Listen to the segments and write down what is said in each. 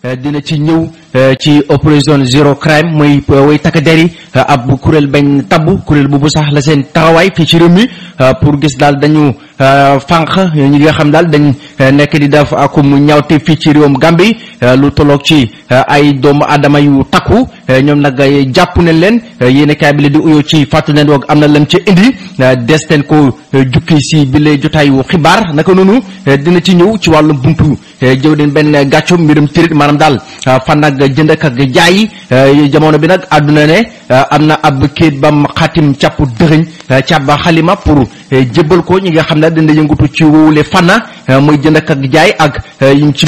dina ci ñëw ci opération zéro crime muy way takk der yi ab kuréel bañ tabbu kuréel boobu sax la seen taxawaay fii ci réew mi pour gis daal dañu fànq ñi nga xam daal dañ nekk di def akum ñaawte fii ci réewum Gambie lu tolloog ci ay doomu adama yu takku ñoom nag jàpp nañ leen yéen kaay bi la di uyoo ci fàttu nen woog am na lam ci indi des teen ko jukki si bi la jotaayu xibaar naka noonu dina ci ñëw ci wàllum buntu jëw den benn gàccu mbirum tirit maanaam daal fan nag jënd ak jaay jamono bi nag àdduna ne am na ab kéet bam xaatim càpp dëxëñ càbb xalima pour jébbal ko ñi nga xam ne dina yëngutu ci wowule fanna muy jënd ak jaay ak yim ci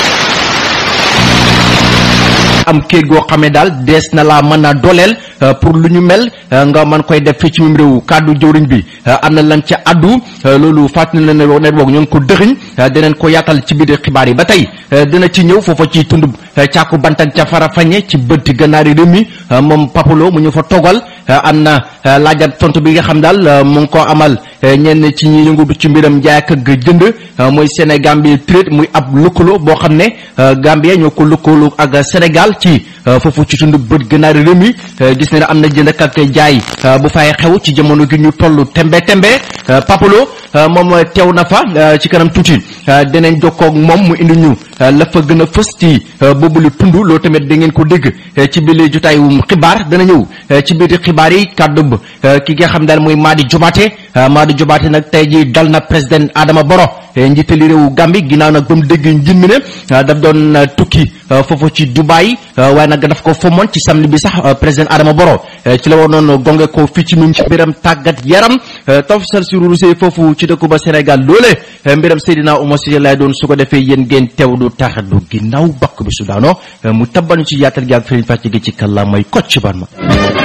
am kéet goo xamee daal dees na laa mën a dooleel pour lu ñu mel nga mën koy def fii ci mim réew kàddu jëwriñ bi am na lan ca addu loolu fàttali na ne net boog ñoo ngi ko dëxiñ dinañ ko yaatal ci biir xibaar yi ba tey dina ci ñëw foofa ci tund càkku bantak ca fara fañe ci bëtt gannaari réew mi moom papalo mu ñu fa toggal am na laajat tontu bi nga xam daal mu ngi ko amal ñenn ci ñi yëngutu ci mbiram jaay ak jënd mooy Sénégal bi trade muy ab lëkkaloo boo xam ne Gambie ñoo ko lëkkaloo ak Sénégal ci foofu ci tund bët gannaari réew mi gis ne am na jënd ak jaay bu fay xew ci jamono gi ñu toll tembe tembe papalo moom teew na fa ci kanam tuuti dinañ jokkoo ak moom mu indi ñu la fa gën a fës ci boobu lu tund loolu tamit da ngeen ko dégg ci biir jotaayum xibaar dana ñëw ci biir xibaar yi kàddu ki nga xam daal mooy Madi Jobaate Madi Jobaate nag tey ji dal na président Adama Barrow njiitali réewu Gambie ginnaaw nag ba mu dégg njin mi ne daf doon tukki foofu ci Dubai waaye nag daf ko fomoon ci samedi bi sax président Adama Barrow ci la waroon gonge ko fii ci mim ci mbiram tàggat yaram tafsal si rusé foofu ci dëkku ba Sénégal loole mbiram Seydina Oumar Cissé lay doon su ko defee yéen ngeen teew du tax du ginnaaw bakk bi su daano mu tabbanu ci yaatal gi ak firiñ fàcc gi ci kàllaa may kocc ban ma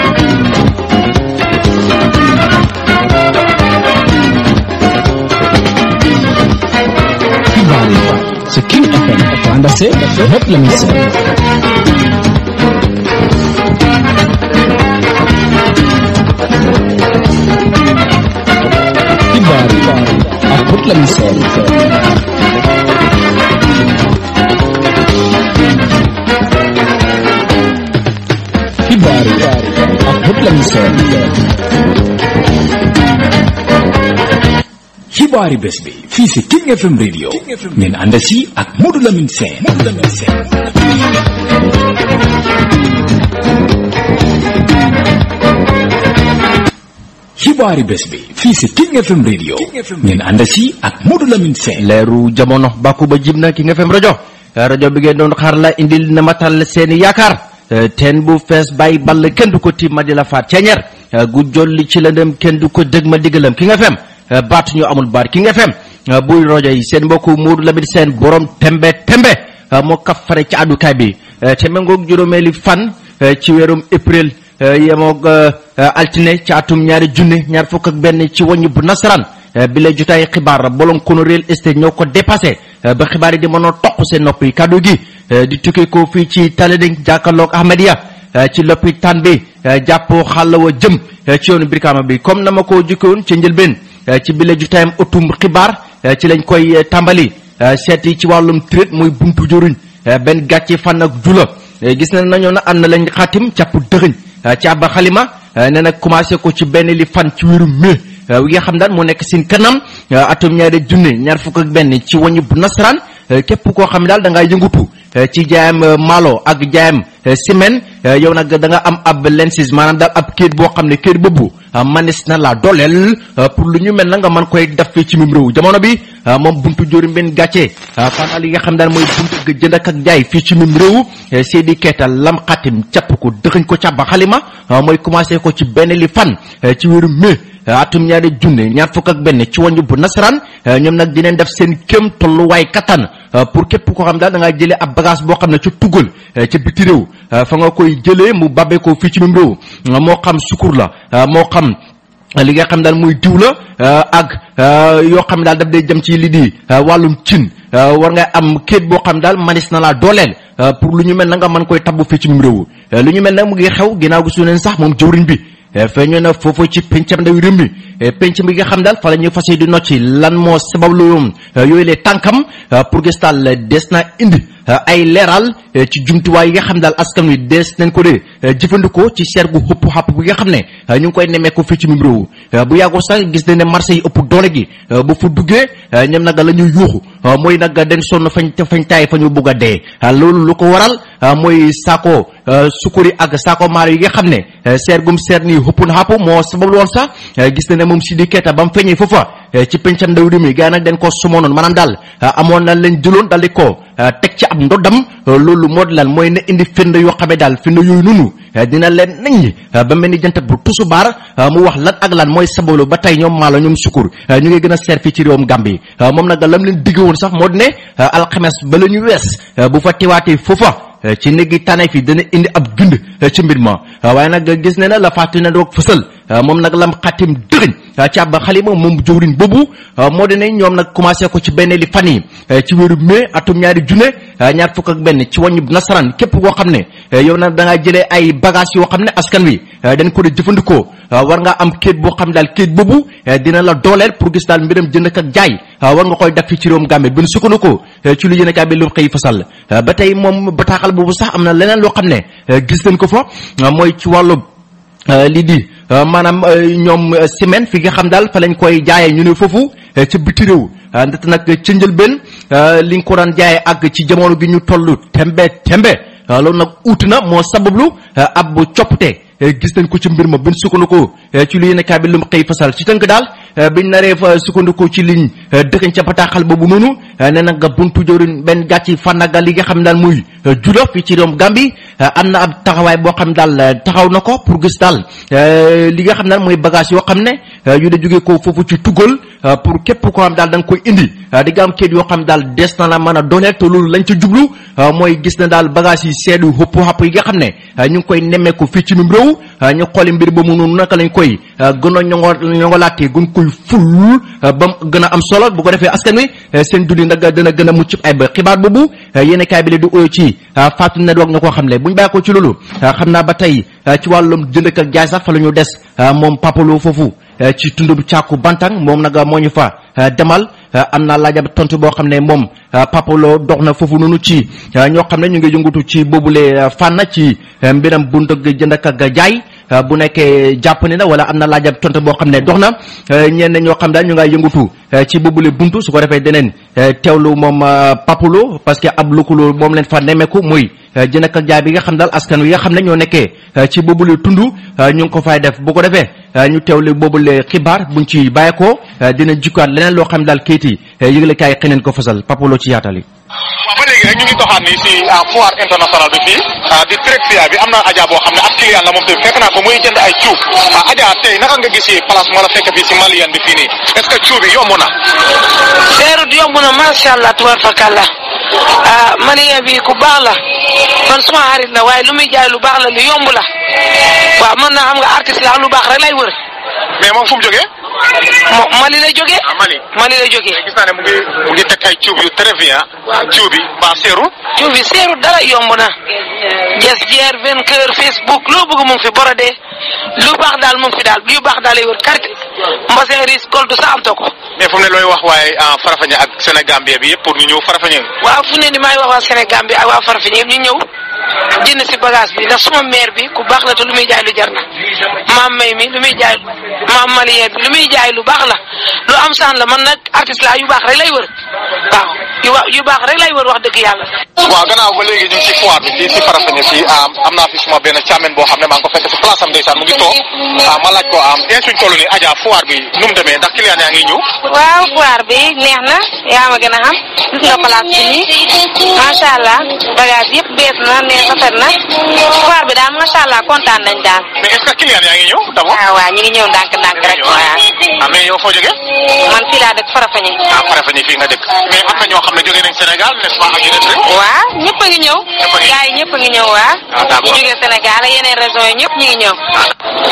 xibaar yi ci King FM ko ànd ak lépp la muy seen xibaar yi ak lépp la muy seen xibaar yi ak lépp la muy seen xibaari bés bi fii si King FM radio ngeen ànd si ak Modou Lamine Sène Modou Lamine Sène xibaari bés bi fii si King FM radio ngeen ànd si ak Modou Lamine Sène leeru jamono bàkku ba jib na ki nga fem rajo rajo bi ngeen doon xaar la indil na matal seeni yaakaar teen bu fees bàyyi ball kenn du ko tiim ma di la faat ceeñeer gu jolli ci lëndëm kenn du ko dëg ma diggalam ki nga fem baat ñu amul baat ki nga fem buy rajo yi seen mbokku Modou Lamine Sène borom tembe tembe moo kaf fare ci àddukaay bi te mengoog juróomeeli fan ci weerum april yemoog altine ci atum ñaari junne ñaar fukk ak benn ci wàññi bu nasaraan bi lay jotaay xibaar bolom kono real estate ñoo ko dépassé ba xibaar yi di mënoo toq seen nopp yi kàddu gi di tukkee ko fii ci Taleding jàkkaarloog Ahmedia ci lopitaan bi jàppoo xàll wa jëm ci yoonu Brikama bi comme na ma ko jukkoon ci njëlbeen ci bi lay jotaayam ëttum xibaar ci lañ koy tàmbali seeti ci wàllum traite muy buntu jëruñ benn gàcce fan ak jula gis na nañoo na am na lañ xaatim càpp dëxëñ ci abba xalima nee na commencé ko ci benn li fan ci wéru mai wi nga xam daan moo nekk seen kanam atum ñaari junne ñaar fukk ak benn ci wañu bu nasaraan képp koo xam ne daal da ngaa yëngutu ci jaayam maalo ak jaayam semaine yow nag da nga am ab lensis maanaam daal ab kayit boo xam ne kayit boobu manis na la dooleel pour lu ñu mel na nga mën koy def fii ci mim réew jamono bi moom buntu jóori benn gàcce fanal yi nga xam daal mooy buntu jënd ak jaay fii ci mim réew Seydi Keita lam xatim capp ko dëxëñ ko càbba xalima mooy commencé ko ci benn li fan ci wéru mai atum ñaari junne ñaar fukk ak benn ci wàññi bu nasaraan ñoom nag dinañ def seen kéem tolluwaay kattan pour képp koo xam daal da ngaa jëlee ab bagage boo xam ne ca tugal ca biti réew fa nga koy jëlee mu babee ko fii ci même réew moo xam sukur la moo xam li nga xam daal muy diw la ak yoo xam daal daf day jëm ci li di wàllum cin war nga am kéet boo xam daal manis na laa dooleel pour lu ñu mel na nga mën koy tabbu fii ci même réew lu ñu mel nag mu ngi xew ginnaaw gi su neen sax moom jëwriñ bi feeñoo na foofu ci pencam ndaw réew mi penc mi nga xam daal fa la ñuy fas di nocci lan moo sabab lu yooyu le tànkam pour gis daal des na indi ay leeral ci jumtuwaay yi nga xam daal askan wi des nañ ko de jëfandikoo ci seer gu xëpp xàpp bi nga xam ne ñu ngi koy nemmeeku fii ci mim réew bu yàggoo sax gis nañ ne marché yi ëpp doole gi bu fu duggee ñoom nag la ñuy yuuxu mooy nag den sonn fañ fañ taay fa ñu bugg a dee loolu lu ko waral mooy saako sukuri ak saako maalo yi nga xam ne seer gum seer nii xëpp na xàpp moo sabab woon sax gis na ne moom Sidi Keita ba mu feeñee foofa ci pencam ndaw réew mi gaa nag den ko sumoonoon maanaam daal amoon na leen jëloon dal di ko teg ci ab ndoddam loolu moo di lan mooy na indi firnde yoo xamee daal firnde yooyu noonu dina leen nañ ba mel ni jant bu tusubaar mu wax lan ak lan mooy sababu ba tey ñoom maalo ñoom sukur ñu ngi gën a seer fii ci réewum Gambie moom nag lam leen digg woon sax moo di ne alxames ba la ñu wees bu fa teewaatee foofa ci néegi tànneef yi dana indi ab bind ci mbir ma waaye nag gis ne na la fàtte na doog fësal moom nag lam xatim dëgëñ ci ab xalima moom jëwriñ boobu moo di ne ñoom nag commencé ko ci benn li fan yi ci wéeru mai atum ñaari junne ñaar fukk ak benn ci wàññi nasaraan képp koo xam ne yow nag da ngaa jëlee ay bagage yoo xam ne askan wi dañ ko de jëfandikoo war nga am kéet boo xam daal kéet boobu dina la dooleel pour gis daal mbiram jënd ak jaay war nga koy def fii ci réewum Gambie bin sukkandiku ci lu yéen a kaay bi lu xëy fasal ba tey moom bataaxal boobu sax am na leneen loo xam ne gis nañ ko fa mooy ci wàllu lii di maanaam ñoom semaine fi nga xam daal fa lañ koy jaayee ñu ne foofu ca biti réew ndaxte nag ca njëlbeen li nga ko daan jaayee ak ci jamono gi ñu toll tembe tembe loolu nag uut na moo sabablu ab coppite gis nañ ko ci mbir ma bin sukkandiku ci lu yéen kaay bi lu mu xëy fasal ci tënk daal biñ naree fa sukkandiku ci liñ dëkkañ ca bataaxal boobu noonu ne nag buntu jëwriñ benn gàcci fànnaga li nga xam daal muy judo fii ci réewum Gambie am na ab taxawaay boo xam daal taxaw na ko pour gis daal li nga xam daal mooy bagage yoo xam ne yu da jógee ko foofu ci tugal pour képp koo xam daal da nga koy indi di nga am kayit yoo xam daal des na la mën a dooleel te loolu lañ ca jublu mooy gis na daal bagage yi seedu xëpp xàpp yi nga xam ne ñu ngi koy nemmeeku fii ci mim réew ñu xooli mbir ba mu noonu naka lañ koy gën a ñongo ñongolaatee gën koy ful ba mu gën a am solo bu ko defee askan wi seen dund nag dana gën a mucc ay ba xibaar boobu yéen kaay bi la di oyo ci Fatou ne doog na koo xam le buñ bàyyi ko ci loolu xam naa ba tey ci wàllum jënd ak jaay sax fa la ñu des moom papalo foofu ci tundub càkku bantang moom nag moo ñu fa demal am naa laajab tontu boo xam ne moom papalo dox na foofu noonu ci ñoo xam ne ñu ngi yëngatu ci boobule fànn ci mbiram bunt ak jënd ak jaay bu nekkee jàpp ne na wala am na laajab tontu boo xam ne dox na ñenn ñoo xam daal ñu ngay yëngatu ci boobule buntu su ko defee deneen teewlu moom papalo parce que ab lëkkaloo moom leen fa nemmeeku muy jënd ak jaay bi nga xam daal askan wi nga xam ne ñoo nekkee ci boobule tund ñu ngi ko fay def bu ko defee ñu teewle boobule xibaar buñ ci bàyyeekoo dina jukkaat leneen loo xam daal kayit yi yëgle kaay xeneen ko fasal papalo ci yaatal yi waaw ba léegi rek ñu ngi doxaat ni si foire international bi fii di Trexia bi am na Adja boo xam ne ab client la moom tamit fekk naa ko muy jënd ay cuub Adja tey naka nga gisee place moo la fekk fii si Malian bi fii nii est-ce que cuub yi yomb na. seerut yomb na macha allah tubaar fakalla ah Malian bi ku baax la man suma xarit la waaye lu muy jaay lu baax la lu yomb la waaw man naa xam nga artiste la lu baax rek lay wër. mais moom fu mu jógee. mo Mali lay jógee. ah Mali. Mali lay jógee. gis naa ne mu ngi mu ngi teg ay cuub yu très bien. cuub yi ba seeru. cuub yi seerut dara yomb na. jes jeer vainqueur Facebook loo bëgg mu ngi fi borodee lu baax daal mu ngi fi daal yu baax daal lay wër carte mbasin ris koldu sa am to ko. mais fu mu ne looy wax waaye Farafeñe ak Sénégambie bi yëpp pour ñu ñëw Farafeñe. waaw fu ne ni maay wax waa Sénégal bi ak waa Farafeñe yëpp ñu ñëw jënd si bagage bi ndax suma maire bi ku baax la te lu muy jaay lu jar na maam may mi lu muy jaay maam malien bi lu muy jaay lu baax la lu am saan la man nag artiste la yu baax rek lay wër waaw yu wa yu baax rek lay wër wax dëgg yàlla. waaw gannaaw ba léegi ñu ngi ci foire bi fii si Farafeñe fii am naa fi suma benn càmmen boo xam ne maa ngi ko fekk si place am ndeysaan mu ngi toog ma laaj ko am bien suñ toll nii Adja foire bi nu mu demee ndax client yaa ngi ñëw. waaw foire bi neex na yaa ma gën a xam gis nga place bi nii macha allah bagage yëpp bees na neex rafet na foire bi daal macha allah kontaan nañ daal. mais est-ce que client yaa ngi ñëw d'abord. waaw waaw ñu ngi ñëw ndànk-ndànk rek waaw. ah mais yow foo jógee. man fii laa dëkk Farafeñe. ah Farafeñe fii nga dëkk mais am na ñoo xam ne jógee nañ Sénégal n'est-ce pas ak yeneen réew. waaw ñëpp a ngi ñëw. ñëpp a ngi gars yi ñëpp a ngi ñëw waaw. Ah, d'accord. ñu jógee Sénégal ak yeneen régions yi ñëpp ñu ngi ñëw. waaw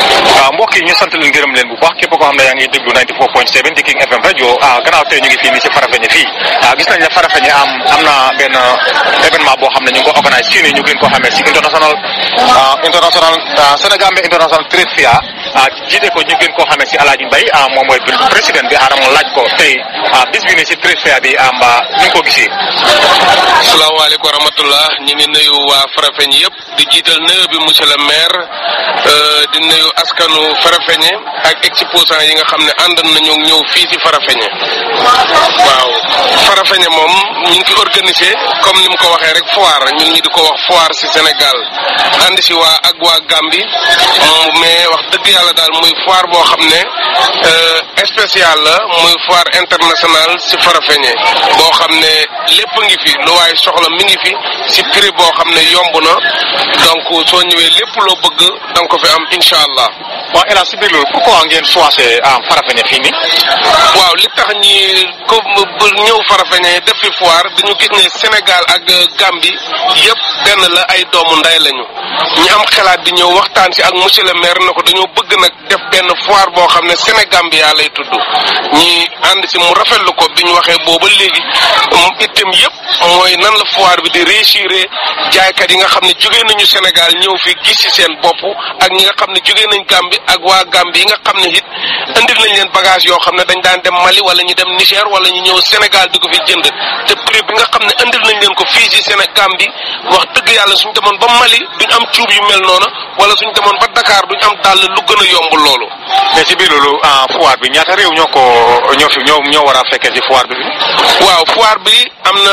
mbokk yi ñu sant leen gërëm leen bu baax képp koo xam ne yaa ngi déglu 94.7 di King FM rajo gannaaw tey ñu ngi fii nii si Farafeñe fii gis nañ ne Farafeñe am am na benn événement boo xam ne ñu ngi ko organise fii nii ñu gën ko xamee si international international Sénégambie international trade fair jiite ko ñu gën koo xamee si Alaaji Mbay moom mooy président bi xaaral ma laaj ko tey bis bi nii si trade fair bi am ñu ngi ko gisee. salaamaaleykum wa rahmatullah ñu ngi nuyu waa Farafeñe yëpp di jiital nuyu bi monsieur le maire di nuyu askanu Farafeñe ak exposant yi nga xam ne ànd nañu ñëw fii ci Farafeñe waaw Farafeñe moom ñu ngi fi organisé comme ni mu ko waxee rek foire ñun ñi di ko wax foire ci Sénégal ànd ci waa ak waa Gambie mais wax dëgg yàlla daal muy foire boo xam ne spécial la muy foire internationale ci Farafeñe boo xam ne lépp ngi fi lu waaye soxla mi ngi fi ci prix boo xam ne yomb na donc soo ñëwee lépp loo bëgg da nga ko fi am incha allah. waaw El Hadj si biir loolu pourquoi ngeen choisir Farafeñe fii nii. waaw li tax ñi ko ñëw Farafeñe def fi foire dañu gis ne Sénégal ak Gambie yëpp benn la ay doomu nday lañu ñi am xalaat di ñëw waxtaan ci ak monsieur le maire na ko dañoo bëgg nag def benn foire boo xam ne Sénégambia lay tudd ñi ànd ci mu rafetlu ko bi ñu waxee booba léegi itam yëpp mooy nan la foire bi di réussir jaaykat yi nga xam ne jógee nañu Sénégal ñëw fi gis ci seen bopp ak ñi nga xam ne jógee nañ Gambie ak waa Gambie yi nga xam ne it indil nañ leen bagage yoo xam ne dañ daan dem Mali wala ñu dem Niger wala ñu ñëw Sénégal di ko fi jënd te prix bi nga xam ne indil nañ leen ko fii ci Sénégal bi wax dëgg yàlla suñ demoon ba Mali duñ am cuub yu mel noonu wala suñ demoon ba Dakar duñ am dàll lu gën a yomb loolu. mais ci biir loolu foire bi ñaata réew ñoo ko ñoo fi ñoo ñoo war a fekkee ci foire bi. waaw foire bi am na.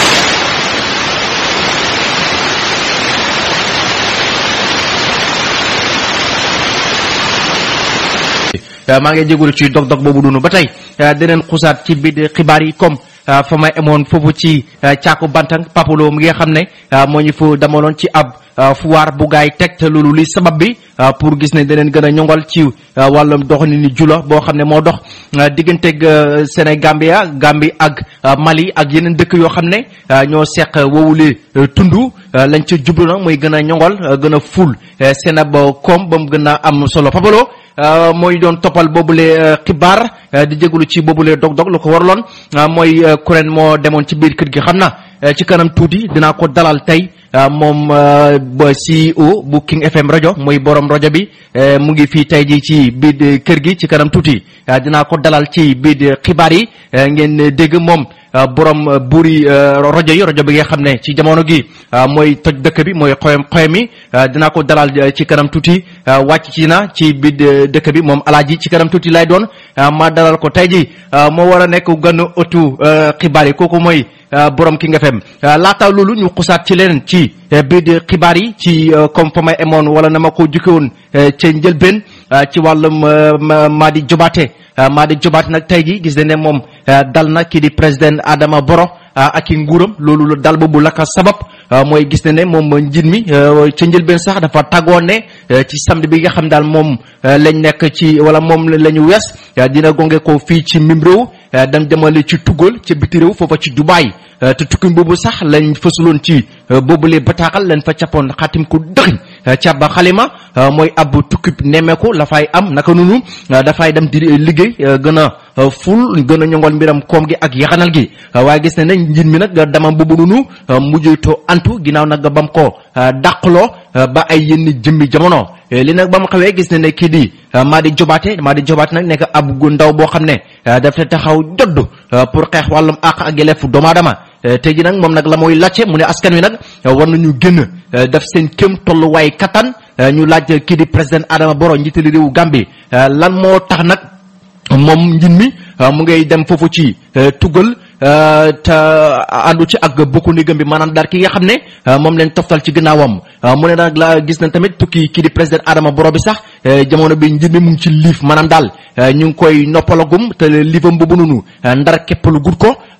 maa ngi jégalu ci dog-dog boobu dunu ba tey deneen xusaat ci biir xibaar yi comme fa ma emoon foofu ci caaku bantang papalo mi nga xam ne moo ñu fa damaloon ci ab foire bu gaay teg te loolu li sabab bi pour gis ne daneen gën a ñongal ci wàllum doxalin ni jula boo xam ne moo dox digganteeg Sénégambia Gambie ak Mali ak yeneen dëkk yoo xam ne ñoo seq wowule tundu lañ ca jublu nag mooy gën a ñongal gën a ful seen ab koom ba mu gën a am solo papalo mooy doon toppal boobule xibaar di jégalu ci boobule dog-dog lu ko waraloon mooy kuréel moo demoon ci biir kër gi xam na ci kanam tuuti dinaa ko dalal tey moom ba CEO bu King FM rajo mooy borom rajo bi mu ngi fii tey jii ci biir kër gi ci kanam tuuti dinaa ko dalal ci biir xibaar yi ngeen dégg moom borom buuri rajo yi rajo bi nga xam ne ci jamono gi mooy toj dëkk bi mooy xoyam xoyam yi dinaa ko dalal ci kanam tuuti wàcc ci na ci biir dëkk bi moom alaaji ci kanam tuuti lay doon ma dalal ko tey ji moo war a nekk gën a ëttu xibaar yi kooku mooy borom King FM laata loolu ñu xusaat ci leneen ci biir xibaar yi ci comme fa may emoon wala na ma ko jukke woon ca njëlbeen ci wàllum Madi Jobaate Madi Jobaate nag tey ji gis nañ ne moom dal na kii di président Adama Barrow ak i nguuram loolu dal boobu la ko sabab mooy gis na ne moom njiit mi ca njëlbeen sax dafa tàggoon ne ci samedi bi nga xam daal moom lañ nekk ci wala moom la ñu wees dina gonge ko fii ci mim réew dem demale ci tugal ca biti réew foofa ci Dubaay te tukki boobu sax lañ fësuloon ci boobule bataaxal lañ fa cappoon xatim ko dëxiñ ca ba xalima mooy ab tukkib nemmeeku la fay am naka noonu dafay dem di liggéey gën a ful gën a ñongol mbiram koom gi ak yaxanal gi waaye gis ne ne njiit mi nag dama boobu noonu mujjutoo antu ginnaaw nag bam ko dàqloo ba ay yenn jëmmi jamono li nag ba mu xawee gis ne ne kii di Madi Jobaate Madi Jobaate nag nekk ab gu ndaw boo xam ne dafa taxaw jodd pour xeex wàllum àq ak yelleefu doomu aadama tey ji nag moom nag la mooy lacce mu ne askan wi nag war nañu génn def seen kéem tolluwaay kattan ñu laaj kii di président Adama Barrow njiitali réewu Gambie lan moo tax nag moom njin mi mu ngay dem foofu ci tugal te àndu ci ak bokku négam bi maanaam daal ki nga xam ne moom leen toftal ci gannaawam mu ne nag la gis na tamit tukki kii di président Adama Barrow bi sax jamono bi njin mi mu ngi ci liif maanaam daal ñu ngi koy noppalagum te liifam boobu noonu ndar képp lu gut ko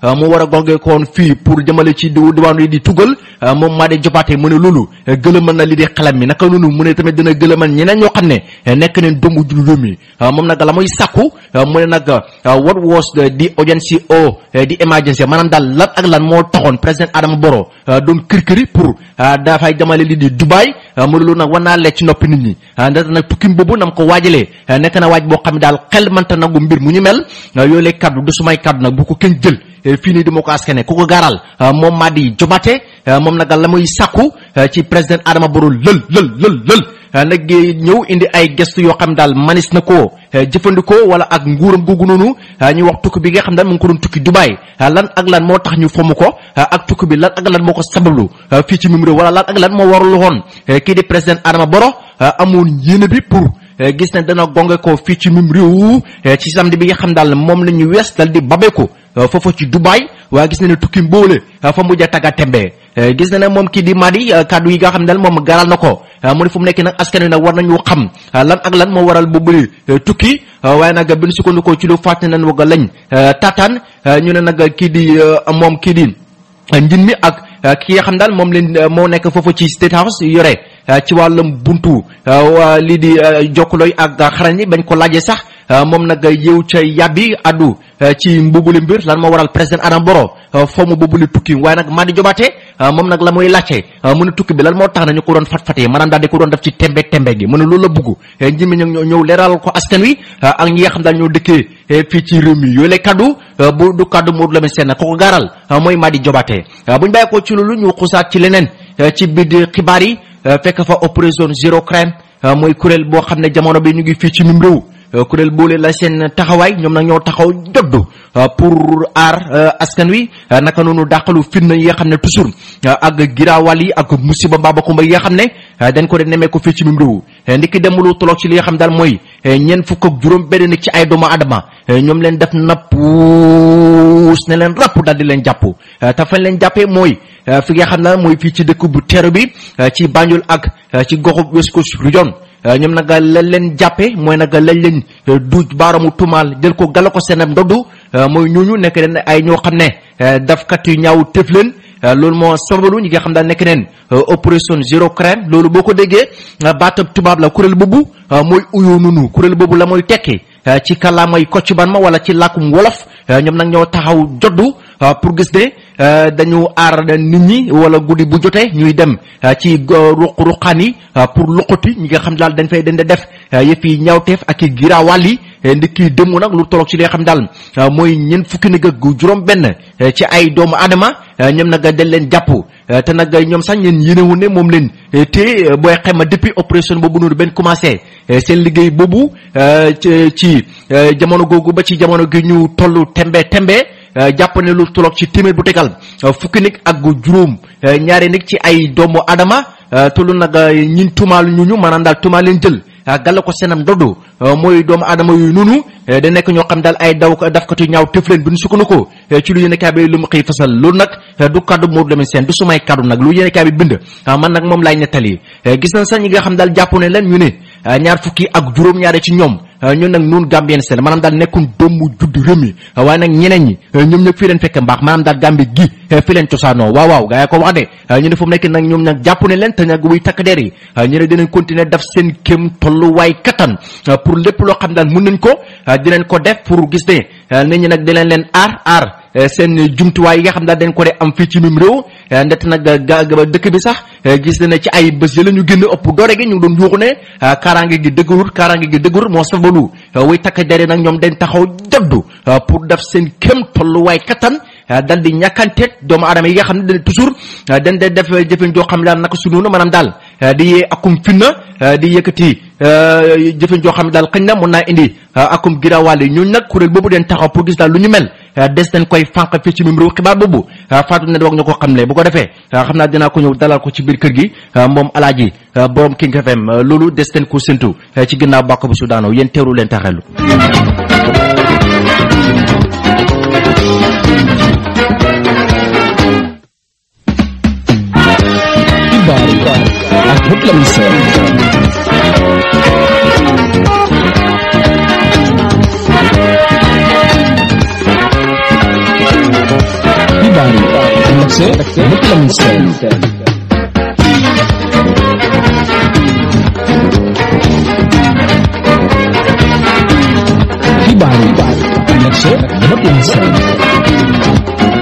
mu war a gongee ko woon fii pour jëmale ci di diwaanu yi di tugal moom Madi Jobaate mu ne loolu gëlëmal na li di xelam mi naka noonu mu ne tamit dina gëlëmal ñeneen ñoo xam ne nekk neen doomu jul réew mi moom nag la muy sàkku mu ne nag what was the urgency o di emergency maanaam daal lan ak lan moo taxoon président Adama Barrow doon kër-këri pour dafay jamale li di Dubai mu ne loolu nag war naa lecc ci noppi nit ñi ndaxte nag tukkim boobu nam ko waajalee nekk na waaj boo xam ne daal xel mënta nangu mbir mu ñu mel yooyu lay kaddu du sumay kaddu nag bu ko kenn jël fii nii di ma ko askane ku ko gaaral moom Madi Jobaate moom nag la muy sàkku ci président Adama Barrow lël lël lël lël nag ñëw indi ay gestu yoo xam daal manis na ko jëfandikoo wala ak nguuram googu noonu ñu wax tukki bi nga xam daal mu ngi ko doon tukki Dubai lan ak lan moo tax ñu fomm ko ak tukki bi lan ak lan moo ko sabablu fii ci mim réew wala lan ak lan moo warul woon kii di président Adama Barrow amoon yéene bi pour gis ne dana gonge ko fii ci mim réew ci samedi bi nga xam daal moom la ñu wees dal di babeeku foofu ci Dubai waaye gis na ne tukki mboole fa mujj a tagga tembe gis na ne moom kii di Madi kaddu yi nga xam ne daal moom garal na ko mu ne fu mu nekk nag askan wi nag war nañu xam lan ak lan moo waral boobule tukki waaye nag bi ñu sukkandikoo ci lu fàtte nañ waga lañ tataan ñu ne nag kii di moom kii di njin mi ak ki nga xam daal moom leen moo nekk foofu ci State House yore ci wàllum buntu lii di jokkalooy ak xarañ yi bañ ko laajee sax moom nag yëw ca yàbbi addu ci mbubuli mbir lan moo waral président Adama Barrow foo mu boobule tukki waaye nag Madi Jobaate moom nag la muy laajte mu ne tukki bi lan moo tax na ñu ko doon fat-fatee maanaam daal di ko doon def ci tembe tembe gi mu ne loolu la bugg njimi ño ñëw leeral ko askan wi ak ñi nga xam daal ñoo dëkkee fii ci réew mi yooyu la kaddu bu du kaddu Modou Lamine Sène ko ko gaaral mooy Madi Jobaate buñ bàyyi ko ci loolu ñu xusaat ci leneen ci biir xibaar yi fekk fa opération zéro crime mooy kuréel boo xam ne jamono bi ñu ngi fii ci mim réew kuréel boole la seen taxawaay ñoom nag ñoo taxaw joddu pour aar askan wi naka noonu dàqalu fitna yi nga xam ne toujours ak giraawal yi ak musiba mbaabakumba yi nga xam ne dañ ko de nemee ko fii ci mim réew ndiki demulu toloog ci li nga xam daal mooy ñeent fukk ak juróom benn nit ci ay doomu adama ñoom leen def nappuus ne leen rapp daal di leen jàpp te fañ leen jàppee mooy fi nga xam ne mooy fii ci dëkk bu teeru bi ci Banjul ak ci goxu West Coast Region ñoom nag lañ leen jàppe mooy nag lañ leen duuj baaramu tumaal jël ko gala ko seenam ndoddu mooy ñooñu nekk leen ay ñoo xam ne dafkat yu ñaaw tëf leen loolu moo sababu ñi nga xam daal nekk neen opération zéro crime loolu boo ko déggee baatab tubaab la kuréel boobu mooy uyoo nunu kuréel boobu la mooy tekki ci kàllaamay Kocc Barma wala ci làkkum wolof ñoom nag ñoo taxaw joddu pour gis ne dañu aar nit ñi wala guddi bu jotee ñuy dem ci ruq ruqaan yi pour luqati ñi nga xam daal dañ fay dañ def yëf yi ñaawteef ak i giraawaal yi ndikki dëmm nag lu tolloog ci li nga xam daal mooy ñeent fukki nag ak juróom benn ci ay doomu adama ñoom nag dañ leen jàpp te nag ñoom sax ñeen yénewu ne moom leen te booy xema depuis opération boobu noonu benn commencé seen liggéey boobu ci jamono googu ba ci jamono gi ñu tollu tembe tembe jàpp ne lu tolloog ci téeméer bu tegal fukki nit ak juróom ñaari nit ci ay doomu adama tollu nag ñin tumaal ñu ñu maanaam daal tumaal leen jël gàlla ko seenam doddu mooy doomu adama yooyu noonu da nekk ñoo xam daal ay daw dafkatu ñaaw tëf leen bi ñu sukkandiku ci lu yéene kaay bi lu mu xëy fasal loolu nag du kaddu Modou Lamine Sène du sumay kaddu nag lu yéene kaay bi bind man nag moom laay nettali gis nañ sax ñi nga xam daal jàpp ne leen ñu ne ñaar fukki ak juróom-ñaare ci ñoom ñun nag noonu Gambien seen maanaam daal nekkun doomu judd réew mi waaye nag ñeneen ñi ñoom ñëpp fii leen fekk mbaax maanaam daal Gambie gi fi leen cosaanoo waaw waaw gaa yi ko wax de ñu ne fu mu nekk nag ñoom nag jàpp ne leen te nag wuy takk der yi ñu ne dinañ continuer def seen kéem tolluwaay kattan pour lépp loo xam daal mën nañ ko dinañ ko def pour gis ne nit ñi nag dinañ leen aar aar seen jumtuwaay yi nga xam daal dañ ko de am fii ci mim réew ndet nag ga dëkk bi sax gis na ne ci ay bés yi la ñu génn ëpp doore gi ñu ngi doon yuuxu ne kaaraange gi dëgërul kaaraange gi dëgërul moo sababu way takk dere nag ñoom dañ taxaw jaddu pour def seen kéem tolluwaay kattan dal di ñàkkanteet doomu aadama yi nga xam ne dañ toujours dañ de def jëfen joo xam ne daal naka su noonu maanaam daal di yee akum finna di yëkkati jëfen joo xam ne daal xëñ na mun naa indi akum giraawaale ñooñu nag kuréel boobu den taxaw pour gis daal lu ñu mel des nañ koy fànq fii ci mim réew xibaar boobu Fatou ne wax ñu ko xamle bu ko defee xam naa dinaa ko ñëw dalal ko ci biir kër gi moom alaaji borom King FM loolu des nañ ko séntu ci ginnaaw bàkk bu sudaano yéen teeru leen taxelu xibaar yi ak Modou Lamine Sène c'est Modou Lamine Sène xibaar yi nekk c'est Modou Lamine Sène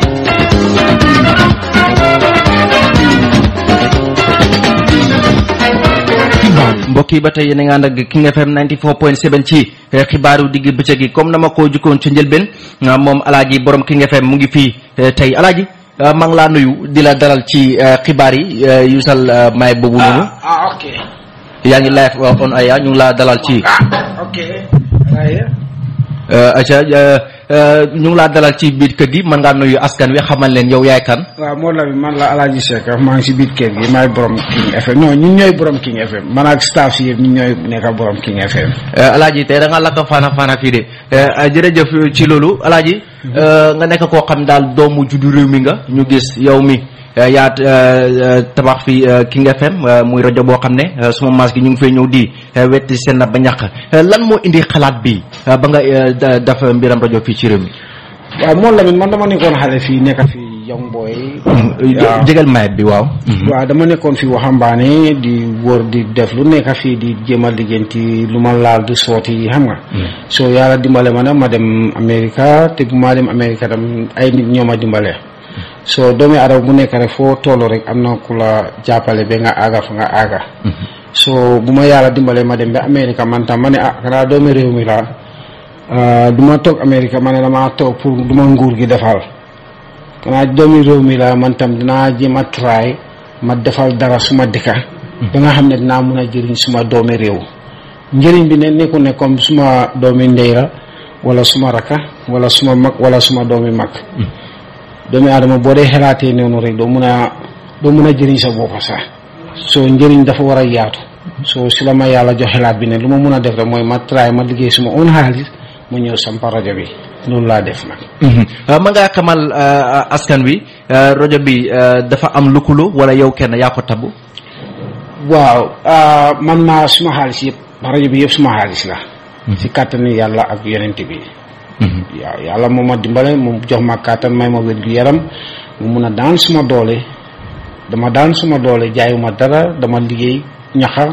xibaar yi mbokk yi ba tey yéen a ngi ànd ak King FM 94.7 ci eh, xibaaru digg bëccëg gi comme na ma ko jukkoon ci njëlbeen ah, moom alaaji borom King FM mu ngi fii eh, tey alaaji ah, maa ngi laa nuyu di la dalal ci eh, xibaar yi eh, yu sal eh, may boobu noonu ah ok yaa ngi live uh, on aya ñu ngi laa dalal ci ah ok right eh, aca eh, eh, ñu ngi laa dalal ci biir kër gi mën ngaa nuyu askan wi xamal leen yow yaay kan waaw moo la man la Alaaji Seck maa ngi si biir kër gi maay borom King FM non ñun ñooy borom King FM man ak staff si yëpp ñun ñooy nekk borom King FM Eh, alaaji tey da nga lakk faana faana fii de Eh, ah, jërëjëf ci loolu alaaji eh, nga nekk koo xam daal doomu juddu réew mi nga ñu gis yow mi eh, yaa eh, eh, tabax fi eh, King FM eh, muy rajo boo xam ne eh, suma maas gi ñu ngi fay ñëw di eh, wetti seen na ba ñàkk Eh, lan moo indi xalaat bi eh, ba nga eh, da- def mbiram rajo fii ci réew mi waaw moo la man dama nekkoon xale fii nekk fii young boy waaw jégal mayet bi waaw waaw dama nekkoon fi waxambaane di wër di def lu nekk fii di jéem a liggéenti lu ma laal di sooti xam nga so yàlla dimbale ma nag ma dem Amérique te bu maa dem Amérique tam ay nit ñoo ma dimbale so doomi adama bu nekk rek foo toll rek am na ku la jàppale ba nga aaga fa nga aaga so bu ma yàlla dimbale ma dem ba Amérique man tam ma ne ah xanaa doomi réew mi laa ah, du ma toog Amérique ma ne damaa toog pour du ma nguur gi defal kanaa doomi réew mi la man tam dinaa jéem a try ma defal dara suma dëkka ba nga xam ne dinaa mun a jëriñ suma doomi réew njëriñ bi ne nekkul ne comme suma doomi ndey la wala suma raka wala suma mag wala suma doomi mag doomi aadama boo dee xelaatee noonu rek doo mun a doo mun a jëriñ sa bopp sax soo njëriñ dafa war a yaatu soo si la ma yàlla jox xelaat bi ne lu ma mun a def rek mooy ma try ma liggéey suma own xaalis ma ñëw sampa rajo bi loolu laa def nag ma ngaa xamal eh, askan wi eh, rajo bi eh, dafa am lukkuloo wala yow kenn yaa ko tabu waaw ah, man maa suma xaalis yëpp rajo bi yëpp suma xaalis la si kàttani yàlla ak yonent bi waaw yàlla moo ma dimbale mu jox ma kàttan may ma wér gu yaram mu mun a daan suma doole dama daan suma doole jaayuma dara dama liggéey ñaxa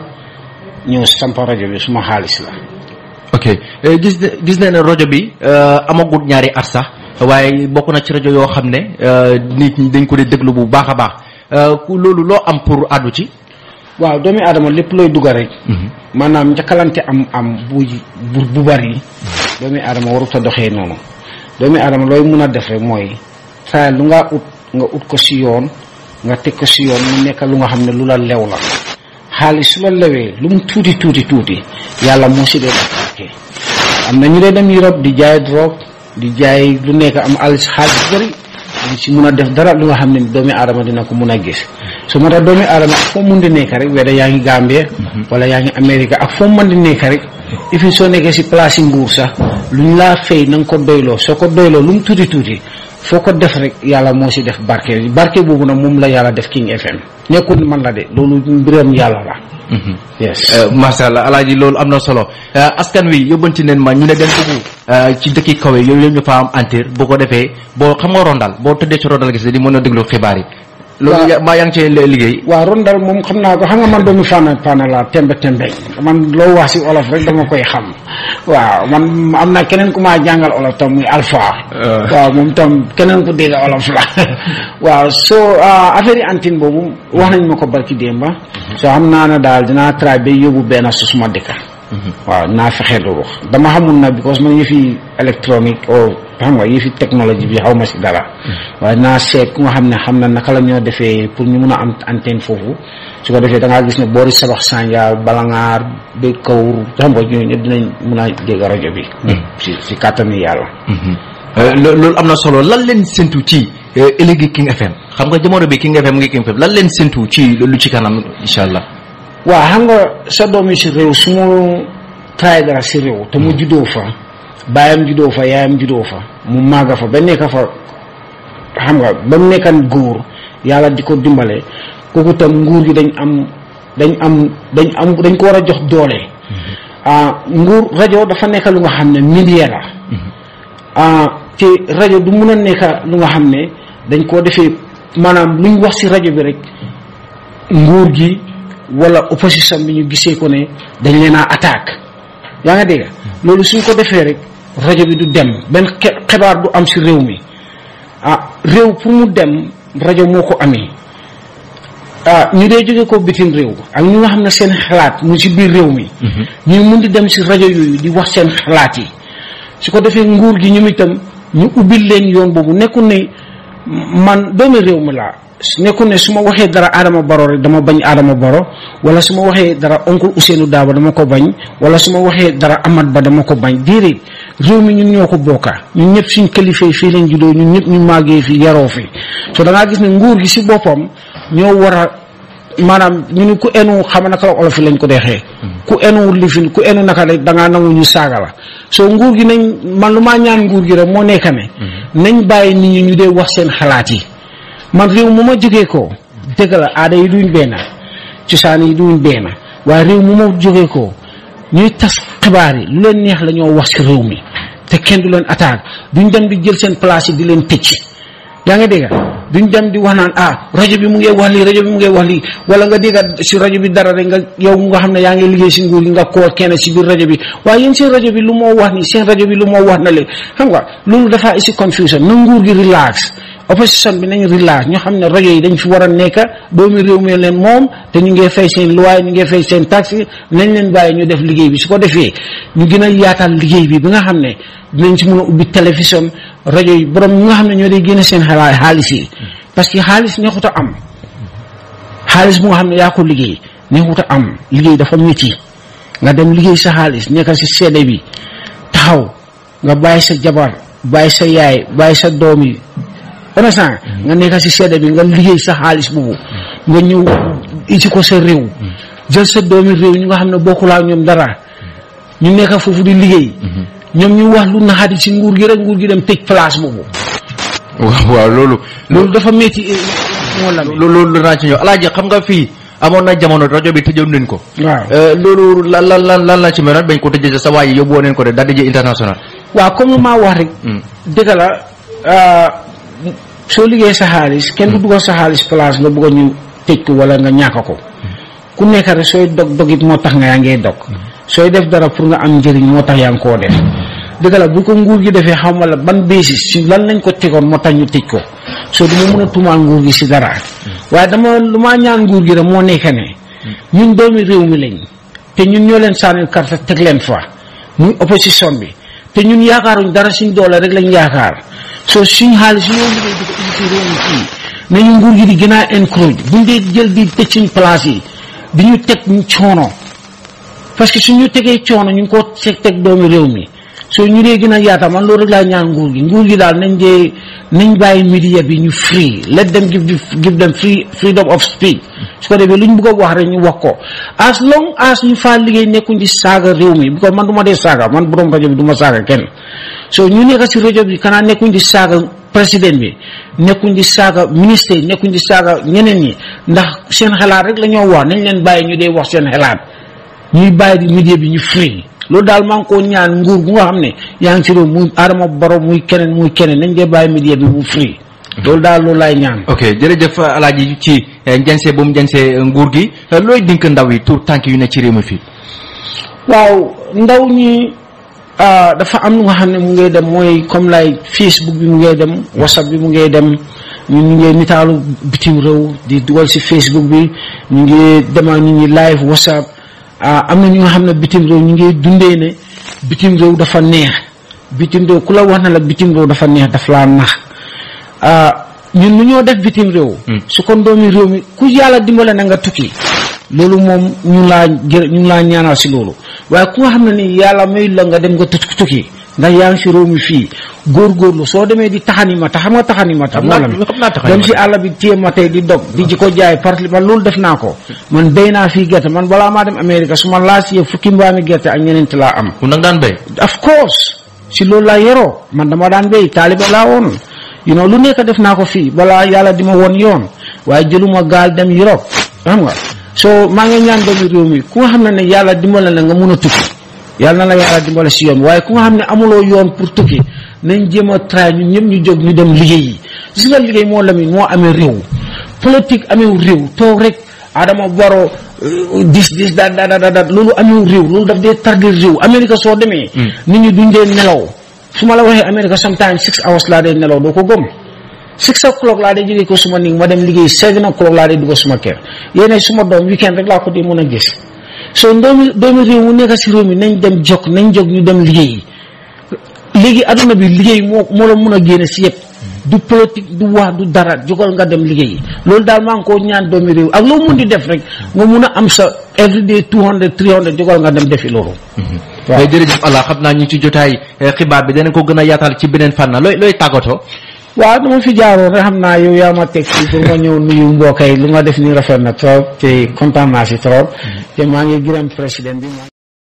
ñëw sampa rajo bi suma xaalis la ok Eh, gis ne gis ne ne rajo bi eh, amagut ñaari at sax waaye bokk na ci rajo yoo xam ne eh, nit ñi dañ ko dee déglu bu baax a baax Eh, ku loolu loo am pour àddu ci waaw doomi aadama lépp looy dugga rek maanaam njëkkalante am am bu bu bu bari doomi aadama warut a doxee noonu doomi aadama looy mun a def rek mooy saa lu nga ut nga ut ko si yoon nga teg ko si yoon mu nekk lu nga xam ne lu la lew la xaalis su la lewee lu mu tuuti tuuti tuuti yàlla moo si dee barke am na ñu dee dem Europe di jaay drogue di jaay lu nekk am xaalis xaalis bu bëri di si mun a def dara lu nga xam ne doomi aadama dina ko mun a gis su moo tax doomi aadama ak foo mun di nekk rek weda yaa ngi Gambie wala yaa ngi Amérique ak foo mën di nekk rek ifin soo nekkee si place yi nguur sax luñ laa fay na nga ko doyloo soo ko doyloo lu mu tuuti tuuti foo ko def rek yàlla moo si def barke barke boobu nag moom la yàlla def King FM nekkul man la de loolu mbiram yàlla la yes Eh, macha allah alaaji loolu am na solo Eh, askan wi yóbbanti neen ma ñu ne den bëggu eh, ci dëkki kaw yi yooyu ñu fa am antir bu ko defee boo xam nga rondal boo tëddee ci rondal gis di mën a déglu xibaar yi loolu Waaw. ya- maa yaa ngi cee li- liggéey waaw rondal moom xam naa ko xam nga man doomu fànn fànn la tembe tembe man loo wax si olof rek dama koy xam waaw man am na keneen ku maa jàngal olof tam muy alpha waaw moom tam keneen ku dégg olof la waaw soo affaire yi antine boobu wax nañ ma ko barki démba soo xam naa ne daal dinaa try ba yóbbu benn su suma dëkka waaw naa fexe loolu dama xamul na because man yëfi électronique o xam nga yëfi technologie bi xaw ma si dara waaye naa seet ku nga xam ne xam na naka la ñoo defee pour ñu mun a am antenne foofu su ko defee da ngaa gis ne boori sabax sànjaar balangaar ba kawur xam nga ñooñu ñëpp dinañ mun a dégg rajo bi si si kàttani yàlla Eh, lo- loolu am na solo lan leen séntu ci eh, ëllëgi King FM xam nga jamono bi King FM mu ngi King FM lan leen séntu ci lu ci kanam incha allah waaw xam nga sa doom yi si réew su mu taay dara si réew te mu juddoo fa baayam juddoo fa yaayam juddoo fa mu màgga fa ba nekk fa xam nga ba mu nekkan góor yàlla di ko dimbale kooku tam nguur gi dañ am dañ am dañ am dañ ko war a jox doole ah nguur rajo dafa nekk lu nga xam ne milieu la ah te rajo du mun a nekk lu nga xam ne dañ koo defee maanaam luñ wax ci rajo bi rek nguur gi wala opposition bi ñu gisee ko ne dañ leen a attaque yaa nga dégg loolu suñ ko defee rek rajo bi du dem benn xe- xibaar du am ci réew mi ah réew pour mu dem rajo moo ko amee ah ñu dee jóge ko bitim réew ak ñu nga xam ne seen xalaat mu ci biir réew mi ñu mun di dem ci rajo yooyu di wax seen xalaat yi su ko defee nguur gi ñoom itam ñu ubbil leen yoon boobu nekkul ne man doomi réew mi laa nekkul ne su ma waxee dara Adama Baro rek dama bañ Adama Baro wala su ma waxee dara oncle Ousseynou Daaba dama ko bañ wala su ma waxee dara Amad Ba dama ko bañ déedéet réew mi ñun ñoo ko bokka ñun ñëpp suñ kilifa yi fii lañ juddoo ñun ñëpp ñu màggee fi yaroo fi so da ngaa gis ne nguur gi si boppam ñoo war a maanaam ñu ni ku enu xam naka la olof yi lañ ko deexee ku enu lifin ku enu naka rek da ngaa nangu ñu saaga la soo nguur gi nañ man lu maa ñaan nguur gi rek moo nekk ne nañ bàyyi nit ñi ñu dee wax seen xalaat yi man réew mu ma jógee ko dëgg la aada yi duñ benn cosaan yi duñ benn waaye réew mu ma jógee ko ñuy tas xibaar yi lu leen neex la ñoo wax ci réew mi te kenn du leen attaque duñ dem di jël seen place yi di leen tëcc yaa nga dégg duñ dem di wax naan ah rajo bi mu ngi wax lii rajo bi mu ngi wax lii wala nga dégg si rajo bi dara rek nga yow mu nga xam ne yaa ngi liggéey si nguur gi nga koo kenn si biir rajo bi waaye yéen seen rajo bi lu moo wax nii seen rajo bi lu moo wax na leen xam nga loolu dafa isi confusion na nguur gi relax opposition bi nañ relax ñoo xam ne rajo yi dañ fi war a nekk doomi réew mi leen moom te ñu ngi fay seen luwaay ñu ngi fay seen taxi nañ leen bàyyi ñu def liggéey bi su ko defee ñu gën a yaatal liggéey bi bi nga xam ne dinañ si mën a ubbi télévision rajo yi borom ñi nga xam ne ñoo day génne seen xalaat xaalis yi parce que xaalis neexut a am xaalis bu nga xam ne yaa ko liggéey neexut a am liggéey dafa métti nga dem liggéey sa xaalis nekkal si seede bi taxaw nga bàyyi sa jabar bàyyi sa yaay bàyyi sa doom yi honnêtement nga nekkal si seede bi nga liggéey sa xaalis boobu nga ñëw iti ko sa réew jël sa doomi réew ñu nga xam ne bokkulaa ñoom dara ñu nekk foofu di liggéey ñoom ñu wax lu naxaati si nguur gi rek nguur gi dem tëj place boobu waaw waaw loolu loolu dafa métti moo la loolu loolu danaa ci ñëw alaaji xam nga fii amoon na jamono rajo bi tëjoon nañ ko waaw Euh, loolu lan lan lan lan la ci meloon bañ ko tëjee sa waa yi yóbbu woon nañ ko de daal di international waaw comme lu maa wax rek Hmm. dëgg la ah, soo liggéey sa xaalis kenn du dugal sa xaalis place nga bëgg a ñu tëj ko wala nga ñàkk ko ku nekk rek sooy dog dogit moo tax nga yaa ngee dog sooy def dara pour nga am njëriñ moo tax yaa ngi koo def dëgg la bu ko nguur gi defee xam la ban basis si lan lañ ko tegoon moo tax ñu tëj ko soo duma mën a tuumaal nguur gi si dara waaye dama lu maa ñaan nguur gi rek moo nekk ne ñun doomi réew mi lañ te ñun ñoo leen sànnil carte teg leen fa muy opposition bi te ñun yaakaaruñ dara suñ doole rek lañ yaakaar soo suñ xaalis ñoo liggéey di ko indi ci réew mi fii nañu nguur gi di gën a encourage buñ dee jël di tëj suñ place yi di ñu teg ñu coono parce que suñu tegee coono ñu ngi ko teg teg doomi réew mi soo ñu dee gën a yaata man loolu rek laa ñaan nguur gi nguur gi daal nañ dee nañ bàyyi media bi ñu free let them give the- give them free freedom of speech su ko defee lu ñu bëgg a wax rek ñu wax ko as long as ñu faa liggéey nekkuñ di saaga réew mi because man du ma dee saaga man borom rajo bi du ma saaga kenn so ñu nekk si rajo bi kanaa nekkuñ di saaga président bi nekkuñ di saaga ministre yi nekkuñ di saaga ñeneen ñi ndax seen xalaat rek la ñoo wax nañ leen bàyyi ñu dee wax seen xalaat ñuy bàyyi di media bi ñu free loolu daal maa ngi ko ñaan nguur gu nga xam ne yaa ngi ci réew muy Adama Barrow muy keneen muy keneen nañ dee bàyyi media bi mu free loolu daal loolu laay ñaan ok jërëjëf alaaji ci eh, njense bu mu njense eh, nguur gi Eh, looy dink ndaw yi tout tànk yu ne ci réew mi fii waaw ndaw ñi ah, dafa am lu nga xam ne mu ngay dem mooy comme lay Facebook bi mu ngay dem WhatsApp bi mu ngay dem ñu ñu ngi nitaalu bitim réew di dugal si Facebook bi ñu ngi dema ñu ngi live WhatsApp ah, am na ñu nga xam ne bitim réew ñu ngi dundee ne bitim réew dafa neex bitim réew ku la wax na la bitim réew dafa neex daf laa nax ah, ñun nu ñoo def bitim réew su kon doomi réew mi ku yàlla dimbale na nga tukki loolu moom ñu ngi laa jër ñu ngi laa ñaanal si loolu waaye ku nga xam ne ni yàlla may la nga dem nga tukki tukki ndax yaa ngi si réew mi fii góorgóorlu soo demee di taxani ma ta xam nga taxani ma ta Xam naa- moo la xam naa taxani dem ma si ta. àll bi téye ma tey di dog di ji ko jaay parce que man loolu def naa ko man béy naa fii gerte man balaa maa dem Amérique su ma laa siyee fukki mbaami gerte ak ñeneenti laa am ku nag daan béy of course si loolu laa yoroo man dama daan béy taalibe laa woon you know lu nekk def naa ko fii balaa yàlla di ma woon yoon waaye jëluma gaal dem Europe xam nga so maa ngi ñaan doomi réew mi ku nga xam ne ne yàlla dimbale la nga mun a tukki yàlla na la yàlla dimbale si yoon waaye ku nga xam ne amuloo yoon pour tukki nañ jéem a try ñun ñëpp ñu jóg ñu dem liggéeyi gis nga liggéey moo lamin moo amee réew politique amee réew toog rek Adama Barrow dis dis da da da da loolu amee réew loolu daf dee tardir réew Amérique soo demee nit ñi duñ dee nelaw su ma la waxee Amérique sometimes six hours laa dee nelaw doo ko gëm six o'clock laa dee jógee ko suma ning ma dem liggéey seven o'clock laa dee dugg suma kër yéen suma doom weekend rek laa ko dee mën a gis so doomi doomi réew mu nekk si réew mi nañ dem jog nañ jog ñu dem liggéey léegi aduna bi liggéey moo moo la mun a génne si yëpp du politique du wax du dara jógal nga dem liggéey loolu daal maa ngi koo ñaan doomi réew ak loo mun di def rek nga mun a am sa everyday two hundred three hundred jógal nga dem defi loolu waaw jërëjëf Allah xam naa ñu ci jotaay xibaar bi danañ ko gën a yaatal ci beneen fànn looy looy tàggatoo waaw dama fi jaaroon rek xam naa yow yaa ma teg fii pour ma ñëw nuyu mbokk yi lu nga def ni rafet na trop te kontaan naa si trop te maa ngi gërëm président bi